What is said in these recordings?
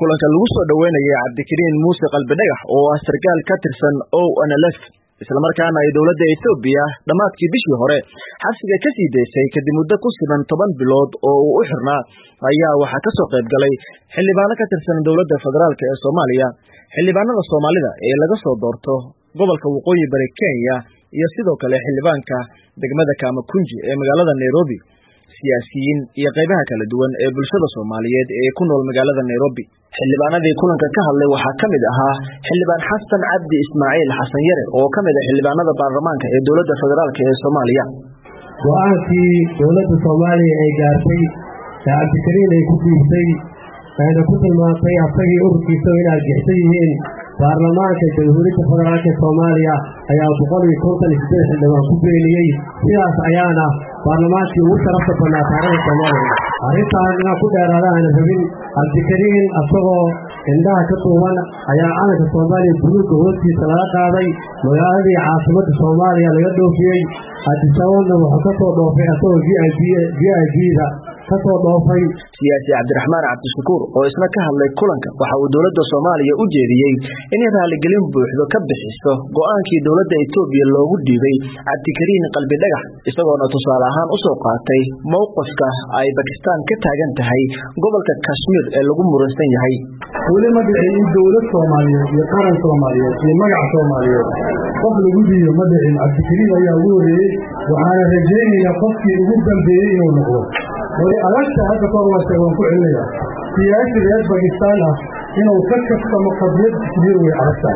kulanka lagu soo dhoweynayay cabdikariin muuse qalbidhagax oo ah sarkaal ka tirsan o nlf islamarkaana ay dowladda etoobiya dhammaadkii bishii hore xabsiga ka sii daysay kadib muddo ku siban toban bilood oo uu u xirnaa ayaa waxaa ka soo qayb galay xildhibaano ka tirsan dowladda federaalk ee soomaaliya xildhibaanada soomaalida ee laga soo doorto gobolka waqooyi bari kenya iyo sidoo kale xildhibaanka degmada kaamakunji ee magaalada nairobi siyaasiyiin iyo qaybaha kala duwan ee bulshada soomaaliyeed ee ku nool magaalada nairobi xildhibaanadii kulanka ka hadlay waxaa ka mid ahaa xildhibaan xasan cabdi ismaaciil xasan yare oo ka mid ah xildhibaanada baarlamaanka ee dowladda federaalk ee soomaaliya go-aankii dowladda soomaaliya ay gaartay ee cabdikariin ay ku dhiibtay ayna ku tilmaantay asagii ururkiisa in argixsan yihiin baarlamaanka jamhuuriyadda federaalk ee soomaaliya ayaa boqol iyo konton iyo siddeed xildhibaan ku beeniyey sidaas ayaana baarlamaankii ugu sharafta badnaa taarikhda soomaaliya arrintaan inaan ku dheeraada aana rabin cabdikariin asagoo indhaha ka duuban ayaa calanka soomaaliya buluugga hoostiisa laga qaaday magaaladii caasimadda soomaaliya laga dhoofiyey adisababna wuxuu ka soo dhoofay asagoo v i v i v-da kasoo dhoofay siyaasi cabdiraxmaan cabdishakuur oo isna ka hadlay kulanka waxa uu dowladda soomaaliya u jeediyey inay raaligelin buuxdo ka bixiso go-aankii dowladda etoobiya loogu dhiibay cabdikariin qalbidhagax isagoona tusaale ahaan usoo qaatay mowqifka ay bakistaan ka taagan tahay gobolka kashmiir ee lagu muransan yahay weli ma dhicin in dowlad soomaaliyeed iyo qaran soomaaliyeed iyo magac soomaaliyeed qof lagu dhiibo ma dhicin cabdikariin ayaa ugu horeeyey waxaana rajaynayaa qofkii ugu dambeeyey inuu noqdo way adagta hadda kahor waa sheeg waan ku celinaya siyaasi reer bakistaan ah inuu ka kaftamo qadiyad kashmiir way adag tahay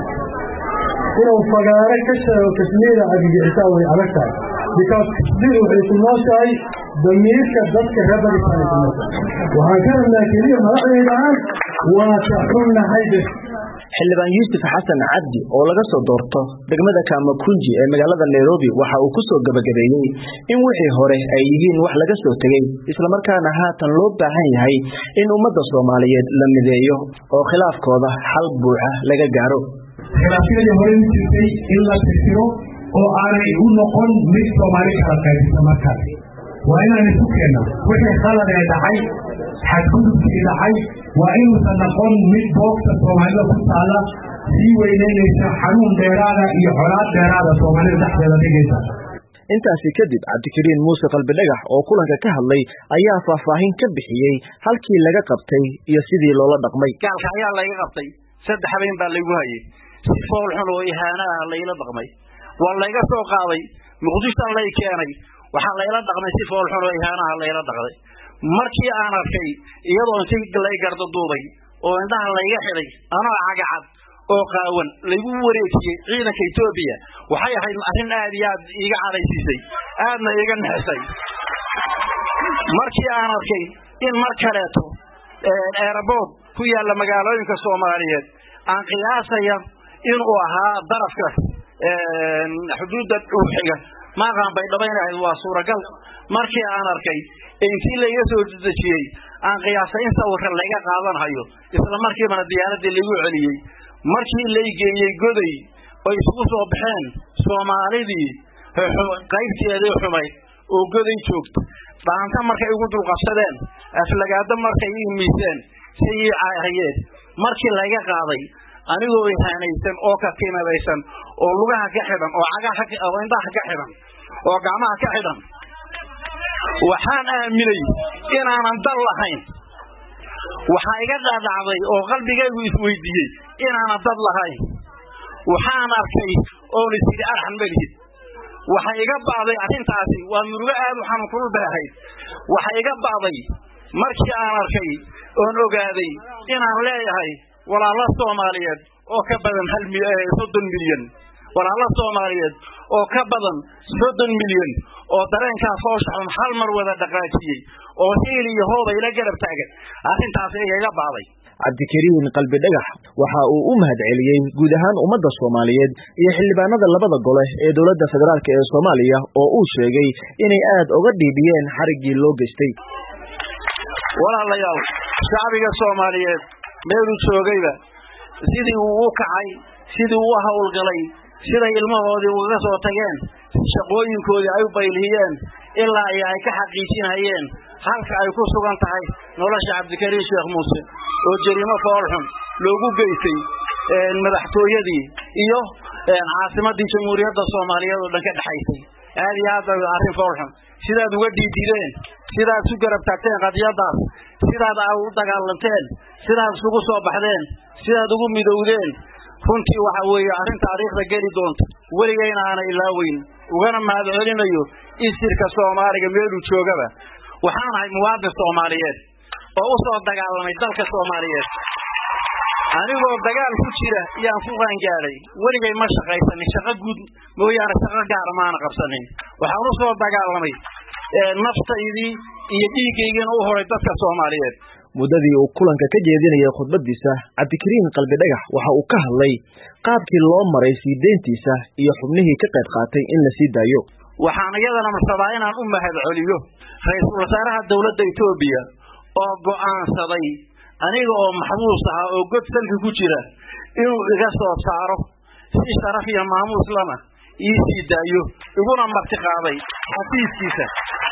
inuu fagaare ka sheego kashmiira argagixisaa way adag tahay because kashmiir waxay ku nooshahay damiirka dadka reer bakistaan ay ku nooshahay waxaan ka rabnaa keliya madaxdaydaaan waa ka xunnahay bes xildhibaan yuusuf xasan cabdi oo laga soo doorto degmada kaamakunji ee magaalada nairobi waxa uu ku soo gebagabeeyey in wixii hore ay yihiin wax laga soo tegey islamarkaana haatan loo baahan yahay in ummadda soomaaliyeed la mideeyo oo khilaafkooda xal buuxa laga gaaro khilaafyadii hore u jirtay in la tirtiro oo aanay u noqon mid soomaali kala qaybisa markaas waa inaan isu keenna wixii khalad ee dhacay xadgudubkii dhacay waa inuusan noqon mid boogta soomaalida ku taalla sii weynaynaysa xanuun dheeraada iyo colaad dheeraada soomaalida dhexdeeda dhigaysa intaasi kadib cabdikariin muuse qalbidhagax oo kulanka ka hadlay ayaa faahfaahin ka bixiyey halkii laga qabtay iyo sidii loola dhaqmay gaalka ayaa layga qabtay saddex habeen baa laygu hayay si fool xun oo ihaana ah layla dhaqmay waa layga soo qaaday muqdishoa lay keenay waxaa layla dhaqmay si fool xun oo ihaanaha layla dhaqday markii aan arkay iyadoo si lay gardaduubay oo indhaha layga xidhay anoo cagacad oo qaawan laygu wareejiyey ciidanka etoobiya waxay ahayd arrin aad iyo aad iiga cadhaysiisay aadna iiga nexisay markii aan arkay in mar kaleeto eerabood ku yaalla magaalooyinka soomaaliyeed aan qiyaasaya inuu ahaa darafka xuduudda dhuuxiga maaqaan bay dhabaynahayd waa suuragal markii aan arkay intii layga soo dejiyey aan qiyaasay in sawirka layga qaadanhayo isla markiibana diyaaradii laygu celiyey markii lay geeyey goday oo isugu soo baxeen soomaalidii qaybteedii xumayd oo goday joogta dhaanta markay igu dulqabsadeen aflagaado markay ii miiseen si ii caahiyeen markii layga qaaday anigoo ihaanaysan oo ka kimadaysan oo lugaha ka xidhan oo cagaha oo indhaha ka xidhan oo gacmaha ka xidhan waxaan aaminay inaanan dal lahayn waxaa iga dhaadhacday oo qalbigaygu isweydiiyey inaanan dad lahayn waxaan arkay oon isidhi arxan melihid waxa iga ba'day arrintaasi waa murugo aad u xanuun kulul bay ahayd waxa iga ba'day markii aan arkay oon ogaaday inaan leeyahay walaalo soomaaliyeed oo ka badan hal soddon milyan walaalo soomaaliyeed oo ka badan soddon milyan oo dareenkaas fooshaxun hal mar wada dhaqaajiyey oo hiil iyo hooba ila garab taagan arrintaasi igaga ba'day cabdikariin qalbidhagax waxa uu u mahad celiyey guud ahaan ummadda soomaaliyeed iyo xildhibaanada labada gole ee dowladda federaalk ee soomaaliya oo uu sheegay inay aad uga dhiibiyeen xariggii loo geystay walaalayaal shacbiga soomaaliyeed meeluu joogayba sidii uu u kacay sidii uu u howlgalay siday ilmahoodii ugaga soo tageen shaqooyinkoodii ay u baylhiyeen ilaa iyo ay ka xaqiijinayeen halka ay ku sugan tahay nolosha cabdikariin sheekh muuse oo jariimo foolxun loogu geystay madaxtooyadii iyo caasimadii jamhuuriyadda soomaaliyeed oo dhan ka dhexaysay aad iyo aad bay arrin foolxun sidaad uga dhiidideen sidaad isu garab taagteen qadiyadaas sidaad a u dagaalanteen sidaad isugu soo baxdeen sidaad ugu midowdeen runtii waxa weeye arrin taariikhda geli doonta weligayna aana ilaaweyn ugana mahad celinayo isirka soomaaliga meeluu joogaba waxaan ahay muwaadin soomaaliyeed oo u soo dagaalamay dalka soomaaliyeed anigoo dagaal ku jira yaan ku qaangaadhay weligay ma shaqaysanin shaqo guud mooyaane shaqo gaara maana qabsanin waxaan u soo dagaalamay naftaydii iyo dhiiggaygiina u horay dadka soomaaliyeed muddadii uu kulanka ka jeedinayay khudbadiisa cabdikariin qalbi dhagax waxa uu ka hadlay qaabkii loo maray sii deyntiisa iyo xubnihii ka qayb qaatay in la sii daayo waxaan iyadana marsadaa inaan u mahad celiyo ra-iisul wasaaraha dowladda etoobiya oo go'aansaday aniga oo maxbuus ahaa oo god salki ku jira inuu iga soo saaro si sharaf iyo maamuus lana ii sii daayo iguna marti qaaday xafiiskiisa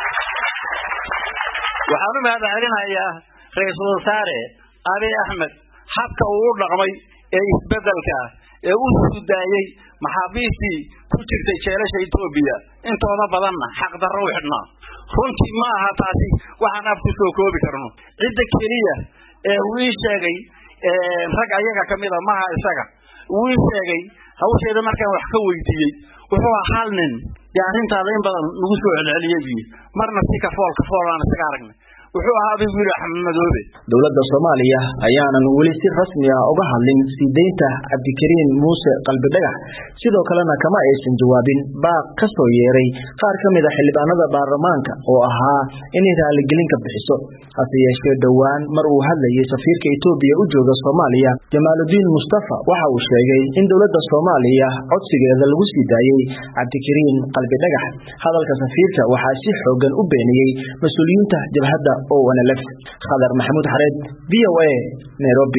waxaan u mahad celinayaa ra-iisul wasaare abiy axmed habka uu u dhaqmay ee isbeddelka ee u suudaayey maxaabiistii ku jirtay jeelasha etoobiya intooda badanna xaqdarro u xidhnaa runtii ma aha taasi waxaan af ku soo koobi karno cidda keliya ee uu ii sheegay rag ayaga ka mida maha isaga uu ii sheegay hawsheeda markaan wax ka weydiiyey wuxuu ahaa hal nin dee arrintaada in badan nagu soo celceliyey buyi marna si kafool kafool aan isaga aragnay wuxuu ahaa abigu yidhi axmed madoobe dowladda soomaaliya ayaanan weli si rasmi ah uga hadlin sii deynta cabdikariin muuse qalbi dhagax sidoo kalena kama aysan jawaabin baaq ka soo yeeray qaar ka mid a xildhibaanada baarlamaanka oo ahaa inay raaligelin ka bixiso hase yeeshee dhowaan mar uu hadlayay safiirka etoobiya u jooga soomaaliya jamaaludiin mustafa waxa uu sheegay in dowladda soomaaliya codsigeeda lagu sii daayey cabdikariin qalbi dhagax hadalka safiirka waxaa si xoogan u beeniyey mas-uuliyiinta jabhadda o nlf khadar maxamuud xareed v o a nairobi